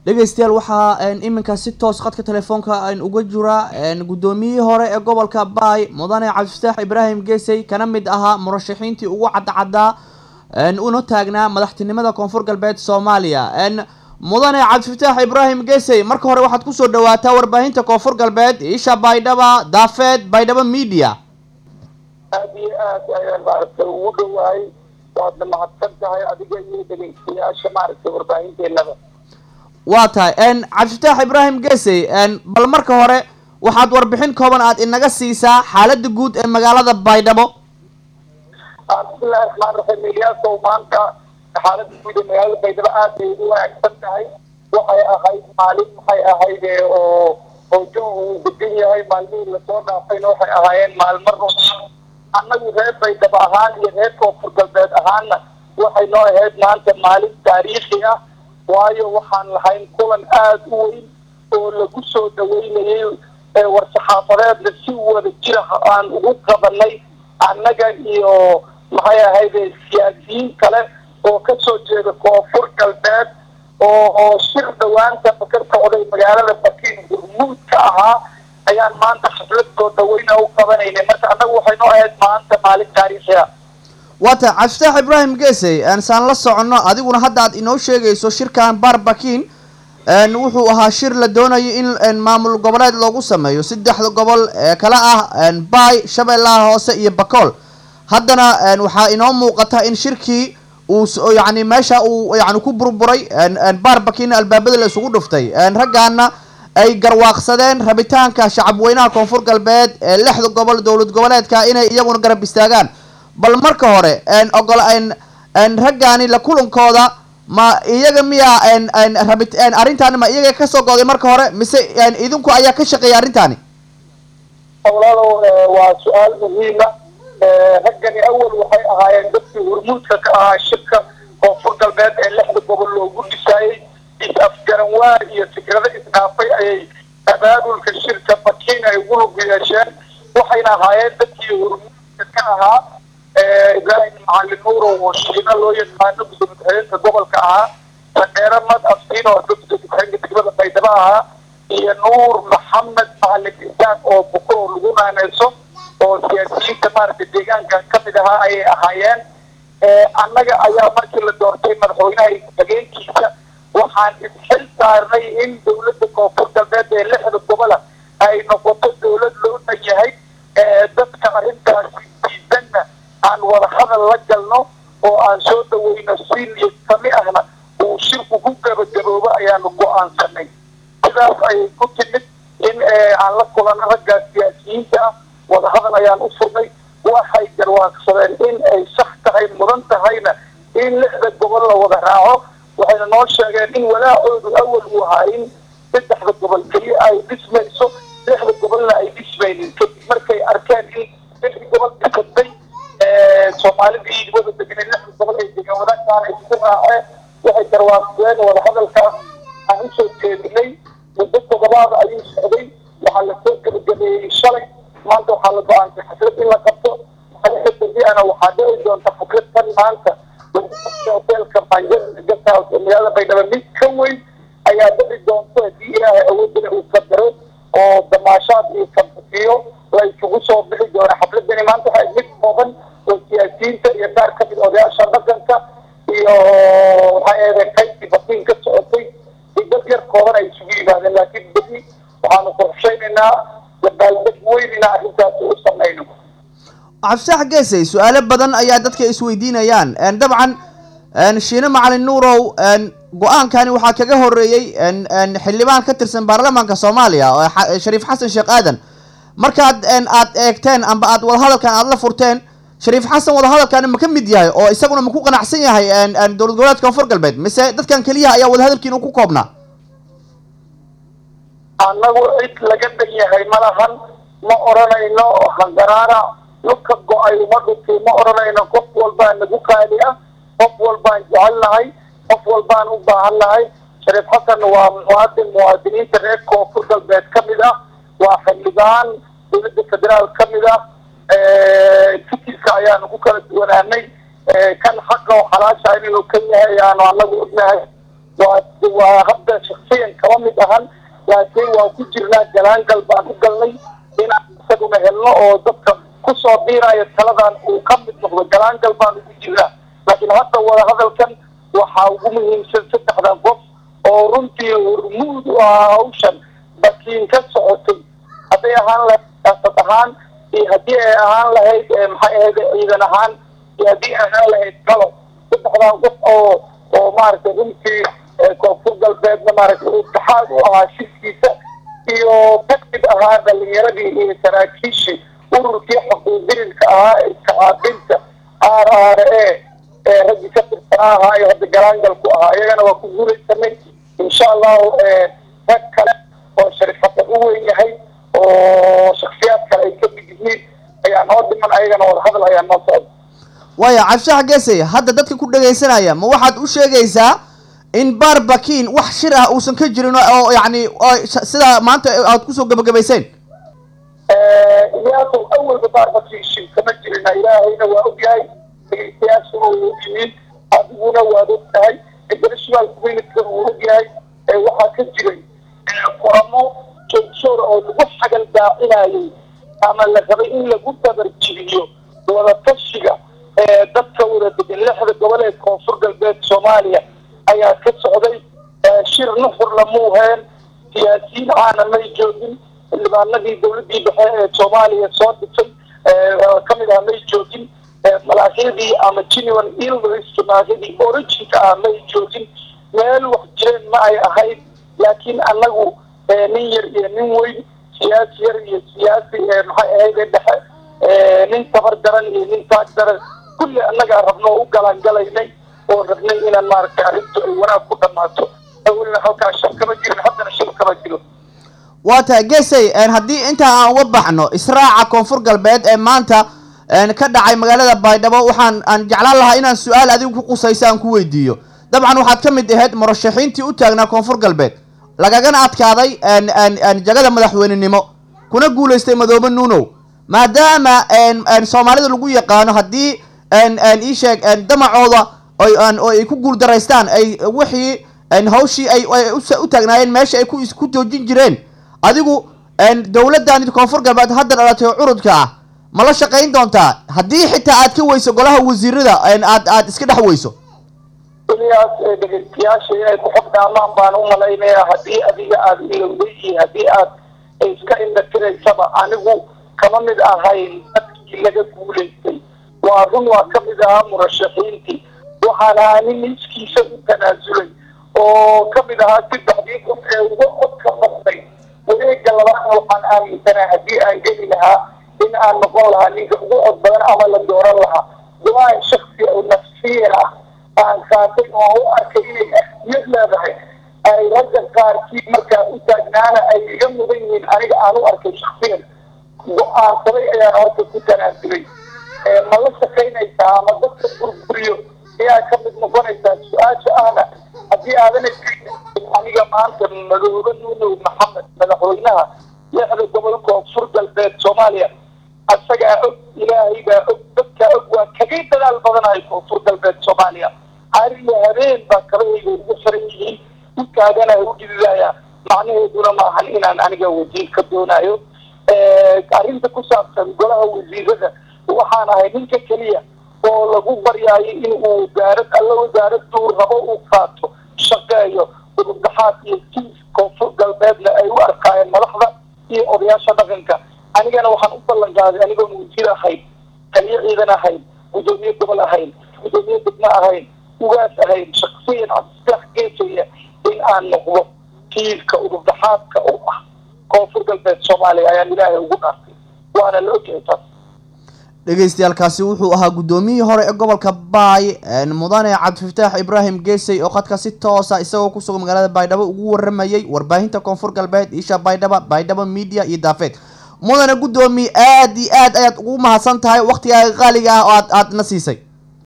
dhegeystayaal waxaa iminka si toos khadka telefoonka uga jira guddoomiyihii hore ee gobolka baay mudane cabdifataax ibraahim geesey kana mid ahaa murashaxiintii ugu cadcaddaa una taagnaa madaxtinimada koonfur galbeed soomaaliya mudane cabdifataax ibraahim geesey marka hore waxaad kusoo dhawaataa warbaahinta koonfur galbeed isha baydhaba daafeed baydhaba media aada iyo aad ayaan maaragtay ugu dhawahay waadna mahadsan tahay adiga iyo dhegeystayaasha maaragtay warbaahinteennada waa tahay cabdifataax ibraahim geesey bal marka hore waxaad warbixin kooban aad inaga siisaa xaalada guud ee magaalada baydhabo bismillahi raxmaan raxiim iliyaasow maanta xaalada guud ee magaalada baydhabo aad bay ugu wanaagsan tahay waxay ahayd maalin maxay ahayd oo oo jawigu uu degan yahay maalmihii lasoo dhaafayna waxay ahaayeen maalmo rumaan annagu reer baydhabo ahaan iyo reer koonfur galbeed ahaanna waxay noo ahayd maanta maalin taariikhi ah waayo waxaan lahayn kulan aada u weyn oo lagu soo dhaweynayay war-saxaafadeedna si wada jira aan ugu qabanay annaga iyo maxay ahayd siyaasiyiin kale oo kasoo jeeda koonfur galbeed oo oo shir dhawaanta ka socday magaalada bakiin gurmuud ka ahaa ayaan maanta xaflad soo dhaweyna u qabanaynay marka annagu waxay noo ahayd maanta maalin taariikhi ah waa tahay cabdifataax ibraahim geesey saan la soconno adiguna hadda aad inoo sheegayso shirkan barbakin wuxuu ahaa shir la doonayo in maamul goboleed loogu sameeyo saddexda gobol ee kala ah baay shabeellaha hoose iyo bakool haddana waxaa inoo muuqata in shirkii uu yani meesha uu yani ku burburay barbakin albaabada la isugu dhuftay raggaana ay garwaaqsadeen rabitaanka shacabweynaha koonfur galbeed ee lixda gobol dowlad goboleedka inay iyaguna garab istaagaan bal marka hore ogol raggaani la kulankooda ma iyaga miyaa rabi arrintaani ma iyaga kasoo go'day marka hore mise idinku ayaa ka shaqeeyay arrintaani walaalow waa su-aal muhiima raggani awal waxay ahaayeen dadkii hormuudka ka ahaa shirka koonfur galbeed ee lixda gobol loogu dhisaayey is-afgaranwaa iyo fikrado isdhaafay ayay abaabulka shirka bakiin ay ugu lug yeesheen waxayna ahaayeen dadkii hormuudka ka ahaa ibraahim macalin nuuro oo shiina loo yaqaano gudoomiye-ku-xigeenka gobolka ahaa sandheere mad afsiin oo gudoomiye-ku-xigeenka degmada baydhabo ahaa iyo nuur maxamed macalin isaan oo buko oo lagu naaneyso oo siyaasiyiinta maaragtay deegaanka kamid ahaa ayay ahaayeen annaga ayaa markii la doortay madaxweynaha hageenkiisa waxaan isxil saarnay in dawladda koonfur galbeed ee lixda gobola ay noqoto dawlad loo dhan yahay dadka arrintaasi diidanna aan wada hadal la galno oo aan soo dhaweyno si niyad sami ahna uu shirku ku gabagaboobo ayaanu go-aansanay sidaas ayay ku timid in aan la kulano raggaas siyaasiyiinta ah wada hadal ayaan u furnay waxay garwaaqsadeen in ay sax tahay mudan tahayna in lixda gobol la wada raaco waxayna noo sheegeen in walaacoodu awal uu ahaa in saddexda gobol keliya ay dhismayso lixda gobolna ay dhismaynin kadib markay arkeen in lixda gobol dhisatay soomaalidii wada deganay lixda gobol ay degan wadaagtaan ay isku raaceen waxay garwaaqsadeen wada hadalkaas aan usoo jeedinay muddo todobaada ayuu socday waxaa lasoo gabagabeeyey shalay maanta waxaa la go-aansay xaflad in la qabto maalinka dambiana waxaa dhici doonta xaflad kan maanta hoteelka banjada gastaas ee magaalada baydhabo mid ka weyn ayaa dhici doonto haddii ilaahay awoodina uu qadaro oo damaashaad iyo kabsiyo la isugu soo bixi doona xafladani maanta waxay mid kooban oo siyaasiyiinta iyo qaar kamid odayaasha dhaqanka iyo waxaa eeday qaybtii bakiin ka socotay i dad yar kooban ay isugu yimaadeen laakiin bedi waxaanu qorshaynaynaa dabaaldeg weyn inaan arrintaasi u samayno cabdifataax geesey su-aalo badan ayaa dadka isweydiinayaan dabcan shiine macalin nuurow go-aankani waxaa kaga horeeyey xildhibaan ka tirsan baarlamaanka soomaaliya shariif xasan sheekh aadan markaad aad eegteen amba aad wadahadalkan aad la furteen shariif xasan wadahadalkani ma ka mid yahay oo isaguna ma ku qanacsan yahay dowlad goboleedka koonfur galbeed mise dadkan keliyaha ayaa wadahadalkiina ku koobnaa annagu cid laga dhan yahay malahan ma odhanayno hangaraara dhulka go-ay uma dhunti ma odhanayno qof walbaa nagu qaali ah qof walbaan jecel nahay qof walbaan u baahan nahay shariif xasan waa muwaadin muwaadiniinta reer koonfur galbeed ka mid ah waa xildhibaan dowladda federaal ka mid ah fikirka ayaanu ku kala duwanaanay kan xaqa oo xalaasha inuu kan yahay ayaanu anagu ognahay waa waa hadda shaksiya mid ahan laakiin waan ku jirnaa galaangal baan u galnay inaan isaguna helno oo dadka kusoo biiraayo taladan uu ka mid noqdo galaangal baan ugu jirnaa laakiin hadda wada hadalkan waxaa ugu muhiimsan saddexdan qof oo runtii hormuud u ahaa hawshan bakiin ka socotay hadday ahaan lahayd siyaasad ahaan iyo haddii ay ahaan lahayd maxay ahayd ciidan ahaan iyo haddii ay ahaan lahayd galo saddexdan qof oo oo maaragtay runtii koonfur galbeedna maaragtay itixaad u ahaa shirkiisa iyo kadib ahaa dhalinyaradii iyo saraakiishii ururkii xuquuqdirirka ahaa ee iskacaabinta r r a ee raggii ka tirsanaa ahaa iyo hadda galaangalku ahaa iyagana waa ku guulaysanay insha allahu rag kale oo sharifatan u weyn yahay oo shaksiyaad kale ay ka mid yihiin ayaa noo dhiman ayagana wada hadal ayaa noo socda waaya cabdishax geesay hadda dadka ku dhagaysanaya ma waxaad u sheegaysaa in barbakin wax shir ah uusan ka jirin oo yacni sidaa maanta aad kusoo gabagabayseen iyaasow awalba barbakin shir kama jirina ilaahayna waa ogyahay dhegeystayaashuna wuu yihiin adiguna waad og tahay international communitykana wuu ogyahay waxaa ka jiray qoramo joogjoor oo lagu xagal daacinayay ama la rabay in lagu dabarjibiyo wadatashiga dadka wada degan lixda gobol ee koonfur galbeed soomaaliya ayaa ka socday shir nuxur lamuuheen siyaasiyiin caana may joogin xildhibaanadii dawladii dhexe ee soomaaliya soo dhisay kamid ah may joogin malaakyadii ama genuan ilris malaakyadii originka ah may joogin meel wax jireen ma ay ahayd laakiin anagu nin yar iyo nin weyn siyaasi yar iyo siyaasi maxay ahayd dhexe nin tabar daran iyo nin taag daran kulli annagaa rabno u galaangalaynay oo rabnay inaan maaragtay arrintu ay wanaag ku dhammaato awelna halkaa shar kama jirin haddana shir kama jiro waa tahay gesay haddii intaa aan uga baxno israaca koonfur galbeed ee maanta ka dhacay magaalada baydhabo waxaan aan jeclaan lahaa inaan su-aal adigu ku qusaysa aan ku weydiiyo dabcan waxaad ka mid ahayd murashaxiintii u taagnaa koonfur galbeed lagagana adkaaday jagada madaxweynenimo kuna guulaystay madoobe nuunow maadaama soomaalida lagu yaqaano haddii ii sheeg damacooda oo ay ku guuldaraystaan ay wixii hawshii ay u taagnaayeen meesha ay ku joojin jireen adigu dowladdan koonfur galbeed hadda dhalatay oo curudka ah ma la shaqayn doontaa haddii xitaa aad ka weyso golaha wasiirada aad aad iska dhex weyso weligaas dhegeystayaasha inay ku xogdaamaan baan u malaynayaa haddii adiga aada ilowday iyo haddii aad iska indhatiraysaba anigu kama mid ahayn dadkii laga guulaystay waa run waa ka mid ahaa murashaxiintii waxaan ahaa nin iskiisa u tanaasulay oo ka mid ahaa saddexdii qof ee uga codka noqday wareega labaadna waxaan aaminsanaa haddii aan geli lahaa in aan noqon lahaa ninka ugu cod badan ama la dooran lahaa go-aan shaksi oo nafsiyan ah aan qaatay oo u arkay inay ahmiyad leedahay ay ragga qaarkii markaa u taagnaana ay iga mudan yihiin aniga aan u arkay shaksiyan go-aansaday ayaan horta ku tanaasulay ma la shaqaynaysaa ama dadka burburiyo ayaa ka mid noqonaysaa su-aasha ahna haddii aadan aniga maanta madoobe nuunow maxamed madaxweynaha lixda gobol koonfur galbeed soomaaliya asagaa og ilaahay baa og dadkaa og waa kagay dadaal badanahay koonfur galbeed soomaaliya ariyo habeen baa kabahayga ugu xiran yihiin u taagana u dhididaya macnaheeduna maahan inaan aniga wasiir ka doonayo arrinta ku saabsan golaha wasiirada waxaan ahay ninka keliya oo lagu baryaayo in uu wasaarad alla wasaaraduu rabo uu qaato shaqeeyo udubdaxaad iyo kiis koonfur galbeedna ay u arkaayeen madaxda iyo odayaasha dhaqanka anigana waxaan u ballan qaaday anigoon wasiir ahayn taliyo ciidan ahayn gudoomiye gobol ahayn gudoomiye degmo ahayn ugaas ahayn shaksiyan cabdisax geesaya in aan noqdo kiiska udubdaxaadka u ah koonfur galbeed soomaaliya ayaan ilaahay ugu dhaartay waana la ogyahay taas dhegeystayaaalkaasi wuxuu ahaa guddoomiyihii hore ee gobolka baay mudane cabdifataax ibraahim geesay oo khadka si toosa isagoo kusugan magaalada baydhabo ugu waramayay warbaahinta koonfur galbeed isha baydhaba baydhabo media iyo daafeed mudane guddoomiye aad iyo aad ayaad ugu mahadsan tahay waktigaaga qaaliga ah oo aad aad na siisay